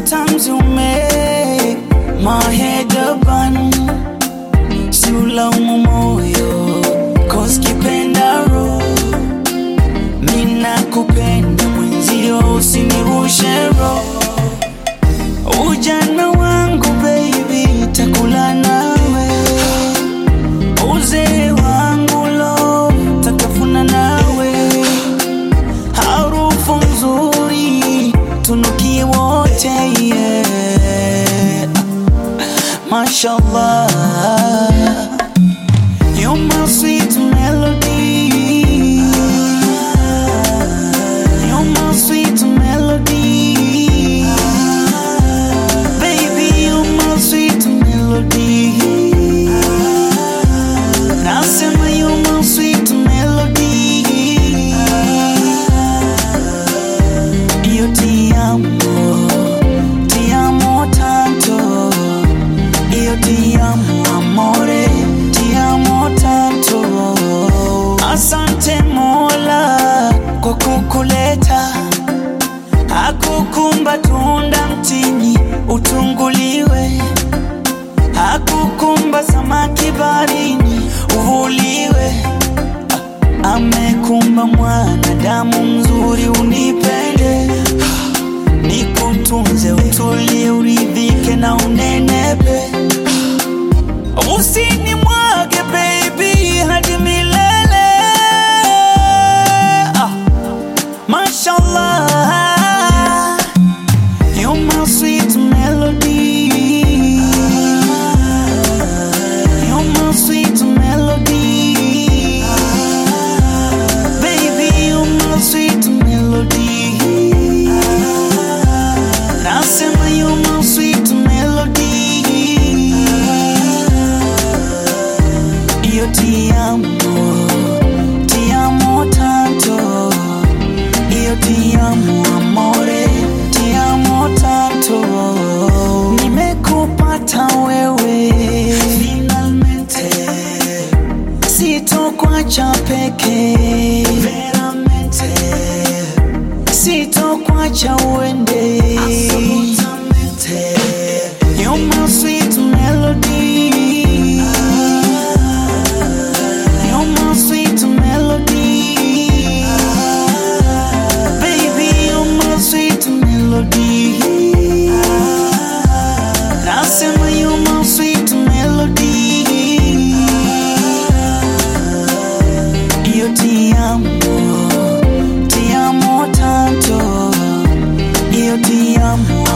Sometimes you make my head a bun. Si ulaumu moyo, cause kipenda roho. Mina kupenda mwenzio, usinirushe roho. Ujana wangu baby, takula nawe. Uzee wangu lo, tatafuna nawe. Harufu nzuri, tunukie wote yeah. Mashallah, you're my sweet melody. You're my sweet melody. Baby, you're my sweet melody. Nasema you're my sweet melody. Io ti amo, ti amo tanto. Io ti amo, amore, ti amo tanto. Asante Mola kwa kukuleta, hakukumba tunda mtini utunguliwe, hakukumba samaki barini uvuliwe, amekumba mwanadamu mzuri unipende, nikutunze, utulie, uridhike na unenepe. Usinimwage baby hadi milele. Ah, Mashallah, you're my sweet melody. You're my sweet melody. Baby, you're my sweet melody. Nasema you're my sweet melody. Io ti amo, ti amo tanto. Io ti amo amore, ti amo tanto. Nimekupata wewe finalmente, sitokuacha peke veramente, sitokuacha uende absolutamente. You're my sweet melody. You're my sweet melody. Baby, you're my sweet melody. Nasema you're my sweet melody. Io ti amo, ti amo tanto. Io ti amo,